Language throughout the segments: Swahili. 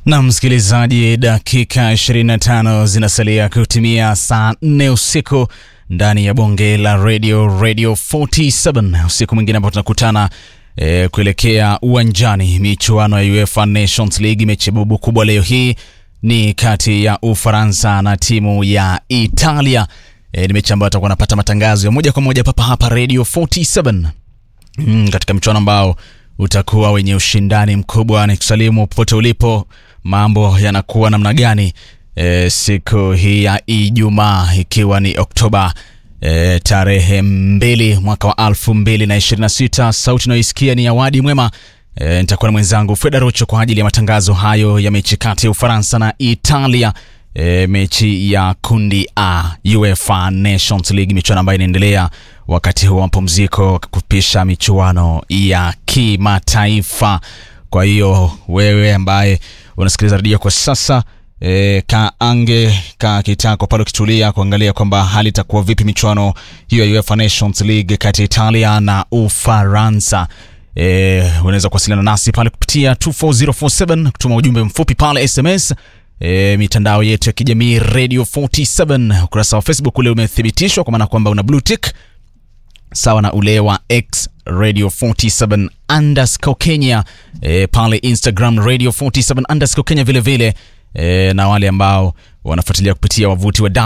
Na msikilizaji, dakika 25 zinasalia kutimia saa 4 usiku ndani ya bonge la radio radio 47 usiku mwingine ambao tunakutana e, kuelekea uwanjani michuano ya UEFA Nations League. Mechi bubu kubwa leo hii ni kati ya Ufaransa na timu ya Italia. E, ni mechi ambayo tutakuwa napata matangazo ya moja kwa moja papa hapa radio 47 mm, katika mchuano ambao utakuwa wenye ushindani mkubwa. Ni kusalimu popote ulipo, mambo yanakuwa namna gani e, siku hii ya Ijumaa ikiwa ni Oktoba e, tarehe mbili mwaka wa alfu mbili na ishirini na sita. Sauti unayoisikia ni Awadi Mwema. E, nitakuwa na mwenzangu Freda Rocho kwa ajili ya matangazo hayo ya mechi kati ya Ufaransa na Italia. E, mechi ya kundi A UEFA Nations League, michuano ambayo inaendelea wakati huu wa mapumziko kupisha michuano ya kimataifa. Kwa hiyo wewe ambaye unasikiliza redio kwa sasa e, kaange ka kitako pale ukitulia kuangalia kwamba hali itakuwa vipi michuano hiyo ya UEFA Nations League kati ya Italia na Ufaransa. E, unaweza kuwasiliana nasi pale kupitia 24047 kutuma ujumbe mfupi pale SMS. E, mitandao yetu ya kijamii Radio 47, ukurasa wa Facebook ule umethibitishwa kwa maana kwamba una blue tick sawa na ule wa X Radio 47 underscore Kenya. E, pale Instagram Radio 47 underscore Kenya vile vile. E, na wale ambao wanafuatilia kupitia wavuti wa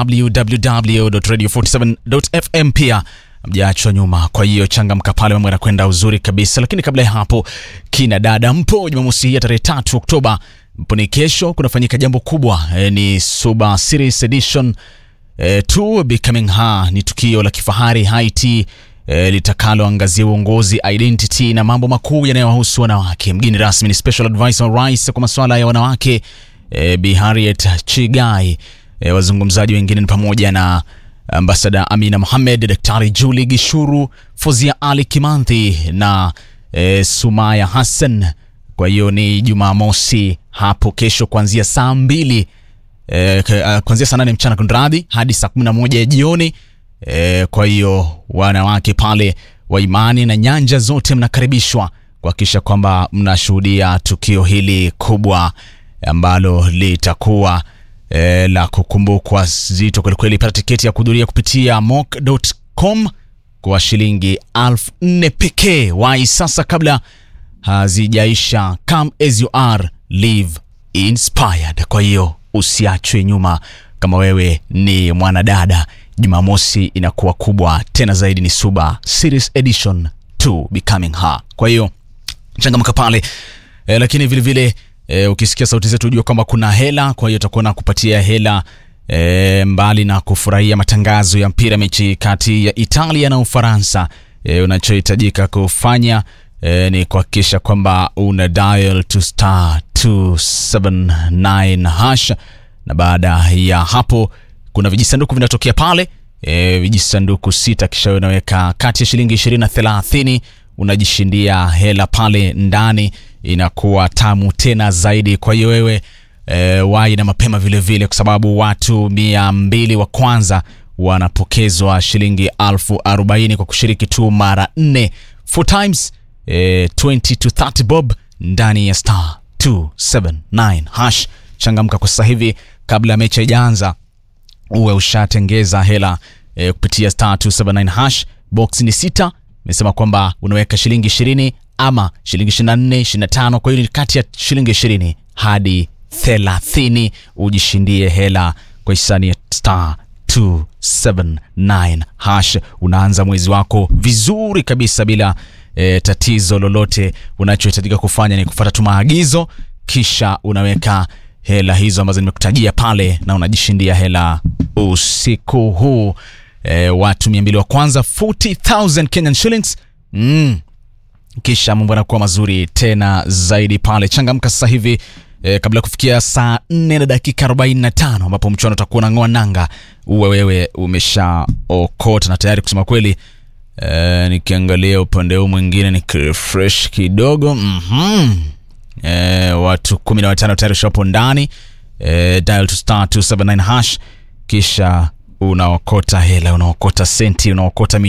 www.radio47.fm pia mjaachwa nyuma. Kwa hiyo changamka pale, mambo yanakwenda uzuri kabisa. Lakini kabla ya hapo, kina dada mpo, Jumamosi hii ya tarehe tatu Oktoba mpo ni kesho, kunafanyika jambo kubwa e, ni Suba Series Edition e, to Becoming Her. Ni tukio la kifahari Haiti e, litakaloangazia uongozi, identity na mambo makuu yanayowahusu wanawake. Mgeni rasmi ni Special Advisor wa Rais kwa masuala ya wanawake e, Bi Harriet Chigai. E, wazungumzaji wengine ni pamoja na Ambasada Amina Mohamed, Daktari Julie Gishuru, Fozia Ali Kimanthi na e, Sumaya Hassan. Kwa hiyo ni Jumamosi hapo kesho kuanzia saa mbili e, kuanzia saa nane mchana kunradhi hadi saa kumi na moja jioni. E, kwa hiyo wanawake pale wa imani na nyanja zote mnakaribishwa kuhakikisha kwamba mnashuhudia tukio hili kubwa ambalo litakuwa e, la kukumbukwa zito kwelikweli. Pata tiketi ya kuhudhuria kupitia mock.com kwa shilingi elfu nne pekee. Wai sasa kabla hazijaisha. Come as you are, live inspired. Kwa hiyo usiachwe nyuma kama wewe ni mwanadada. Jumamosi inakuwa kubwa tena zaidi, ni Suba Series Edition to Becoming Her. Kwa hiyo changamka pale e, lakini vilevile vile, E, ukisikia sauti zetu ujue kwamba kuna hela. Kwa hiyo tutakuwa na kupatia hela e, mbali na kufurahia matangazo ya mpira, mechi kati ya Italia na Ufaransa. E, unachohitajika kufanya e, ni kuhakikisha kwamba una dial to star 279 hash, na baada ya hapo kuna vijisanduku vinatokea pale e, vijisanduku sita, kisha unaweka kati ya shilingi 20 na 30 unajishindia hela pale ndani inakuwa tamu tena zaidi. Kwa hiyo wewe e, wai na mapema vile vile, kwa sababu watu mia mbili wa kwanza wanapokezwa shilingi alfu arobaini kwa kushiriki tu mara nne, four times e, 20 to 30 bob ndani ya star 279 hash. Changamka kwa sasa hivi kabla ya mechi haijaanza, uwe ushatengeza hela e, kupitia star 279 hash. Box ni sita, imesema kwamba unaweka shilingi ishirini ama shilingi 24, 25. Kwa hiyo ni kati ya shilingi 20 hadi 30 ujishindie hela kwa hisani ya star 279 hash. Unaanza mwezi wako vizuri kabisa bila e, tatizo lolote. Unachohitajika kufanya ni kufuata tu maagizo, kisha unaweka hela hizo ambazo nimekutajia pale na unajishindia hela usiku huu. E, watu 200 wa kwanza 40000 Kenyan shillings mm. Kisha mambo yanakuwa mazuri tena zaidi pale. Changamka sasa hivi e, kabla ya kufikia saa 4 na dakika 45 ambapo mchuano utakuwa unang'oa nanga, uwe wewe umeshaokota na tayari. Kusema kweli e, nikiangalia upande huu mwingine ni refresh kidogo mm -hmm. e, watu 15 tayari ushapo ndani e, dial to star 279 hash kisha unaokota hela, unaokota senti, unaokota